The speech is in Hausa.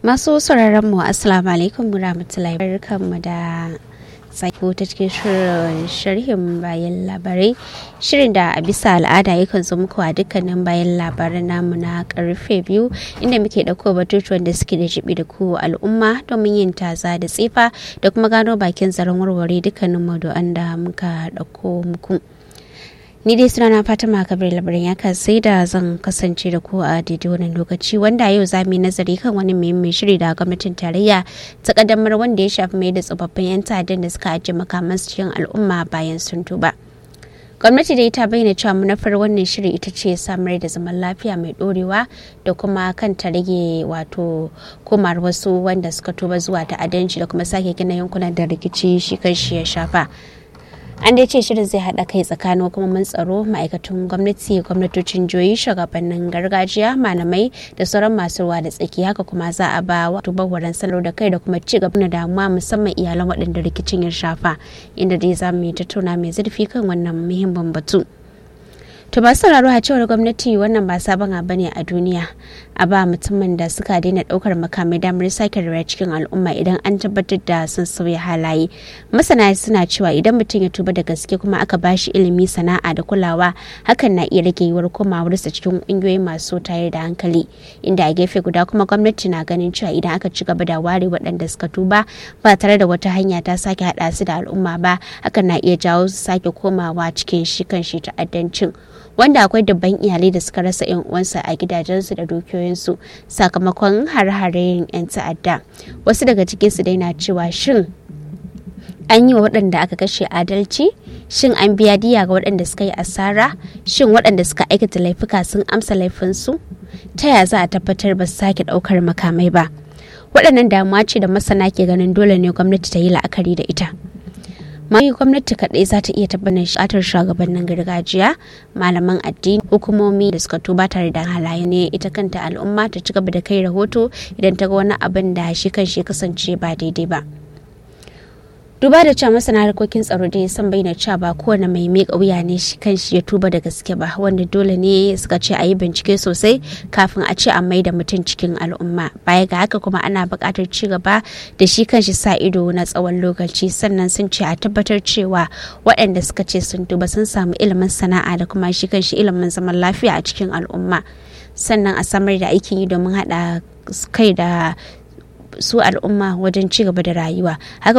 Masu sauraron mu Assalamu alaikum warahmatullahi barkanmu da sako ta cikin shirin sharhin bayan labarai shirin da a bisa al'ada yakan zo muku a dukkanin bayan labaran namu na karfe biyu inda muke ɗauko batutuwan da suke da jibi da ku al'umma domin yin taza da tsifa da kuma gano bakin zaren warware dukkanin maudu'an da muka ɗauko muku. ni dai suna na fatima kabir labarin ya sai da zan kasance da ku a daidai wannan lokaci wanda yau za mu yi nazari kan wani muhimmin shiri da gwamnatin tarayya ta kaddamar wanda ya shafi mai da tsofaffin 'yan ta'addan da suka ajiye makamansu cikin al'umma bayan sun tuba gwamnati dai ta bayyana cewa manufar wannan shiri ita ce samar da zaman lafiya mai dorewa da kuma kan ta rage wato komar wasu wanda suka tuba zuwa ta'addanci da kuma sake gina yankunan da rikici shi kan shi ya shafa an dai ce shirin zai haɗa kai tsakanin hukumomin tsaro ma'aikatan gwamnati gwamnatocin jihohi shugabannin gargajiya malamai da sauran masu ruwa da tsaki haka kuma za a ba wato bawaran sanar da kai da kuma ci gaba da damuwa musamman iyalan waɗanda rikicin ya shafa inda dai za mu yi tattauna mai zurfi kan wannan muhimmin batu. To ba sauraro a cewar gwamnati wannan ba sabon abu ne a duniya a ba mutumin da suka daina daukar makamai damar sake rayuwa cikin al'umma idan an tabbatar da sun sauya halaye. Masana suna cewa idan mutum ya tuba da gaske kuma aka ba shi ilimi sana'a da kulawa hakan na iya rage yiwuwar komawarsa cikin ƙungiyoyi masu tayar da hankali inda a gefe guda kuma gwamnati na ganin cewa idan aka ci gaba da ware waɗanda suka tuba ba tare da wata hanya ta sake haɗa su da al'umma ba hakan na iya jawo su sake komawa cikin shi kan shi ta'addancin. wanda akwai dabban iyalai da suka rasa yan uwansa a gidajensu da dukiyoyinsu sakamakon har-haren 'yan ta'adda wasu daga cikinsu dai na cewa shin an yi wa waɗanda aka kashe adalci shin an biya diya ga waɗanda suka yi asara shin waɗanda suka aikata laifuka sun amsa laifinsu ta ya za a tabbatar ba su sake ɗaukar makamai ba waɗannan damuwa ce da masana ke ganin dole ne gwamnati ta yi la'akari da ita mai gwamnati kaɗai za ta iya tabbatar shatar shugabannin gargajiya malaman addini hukumomi da suka tuba tare da halaye ne ita kanta al'umma ta ci gaba da kai rahoto idan ta ga wani abin da shi kan shi kasance ba daidai ba duba da cewa masana harkokin tsaro da san bayyana cewa ba kowane mai miƙa wuya ne shi kan shi ya tuba da gaske ba wanda dole ne suka ce a yi bincike sosai kafin a ce a mai da mutum cikin al'umma baya ga haka kuma ana buƙatar ci gaba da shi kan shi sa ido na tsawon lokaci sannan sun ce a tabbatar cewa waɗanda suka ce sun tuba sun samu ilimin sana'a da kuma shi kan shi ilimin zaman lafiya a cikin al'umma sannan a samar da aikin yi domin haɗa kai da su al'umma wajen ci gaba da rayuwa haka